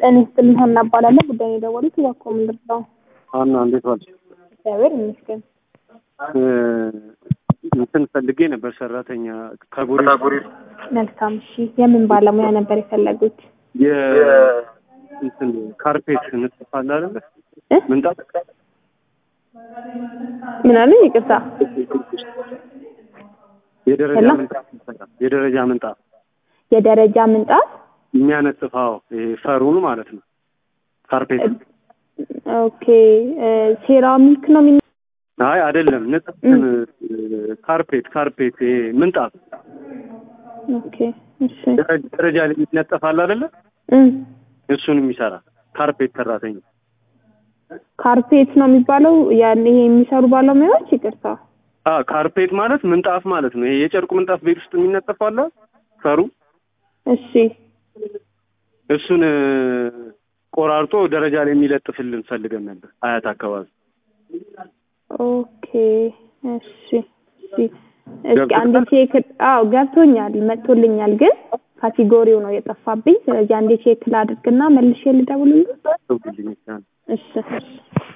ጤና ይስጥልኝ ሀና እባላለሁ። ጉዳዩን የደወሉት እባክዎ ምንድን ነው? ሀና እንዴት ዋልሽ? እግዚአብሔር ይመስገን። እንትን ፈልጌ ነበር ሰራተኛ ከጎሬ መልካም። እሺ የምን ባለሙያ ነበር የፈለጉት? የ እንትን ካርፔት እንጽፋለ አይደለ እ? ምንጣፍ ምን አሉ? ይቅርታ። የደረጃ ሄሎ? ምንጣፍ ይሰራል። የደረጃ ምንጣፍ የደረጃ ምንጣፍ። የሚያነጥፋው ይሄ ፈሩን ማለት ነው። ካርፔት ኦኬ። ሴራሚክ ነው የሚ አይ አይደለም፣ ንጥፍ ካርፔት ካርፔት ይሄ ምንጣፍ ኦኬ። እሺ ደረጃ ደረጃ ላይ ይነጠፋል አይደለ እ እሱንም ይሰራል። ካርፔት ሰራተኛ ካርፔት ነው የሚባለው ያን ይሄ የሚሰሩ ባለሙያዎች። ይቅርታ። አ ካርፔት ማለት ምንጣፍ ማለት ነው። ይሄ የጨርቁ ምንጣፍ ቤት ውስጥ የሚነጠፈው አለ ፈሩ እሺ እሱን እ፣ ቆራርጦ ደረጃ ላይ የሚለጥፍልን ፈልገን ነበር አያት አካባቢ። ኦኬ። እሺ እሺ። እስኪ አንዴ ቼክ አዎ ገብቶኛል፣ መጥቶልኛል፣ ግን ካቴጎሪው ነው የጠፋብኝ። ስለዚህ አንዴ ቼክ ላድርግና መልሼ ልደውልልህ። ተውልኝ ይቻላል። እሺ እሺ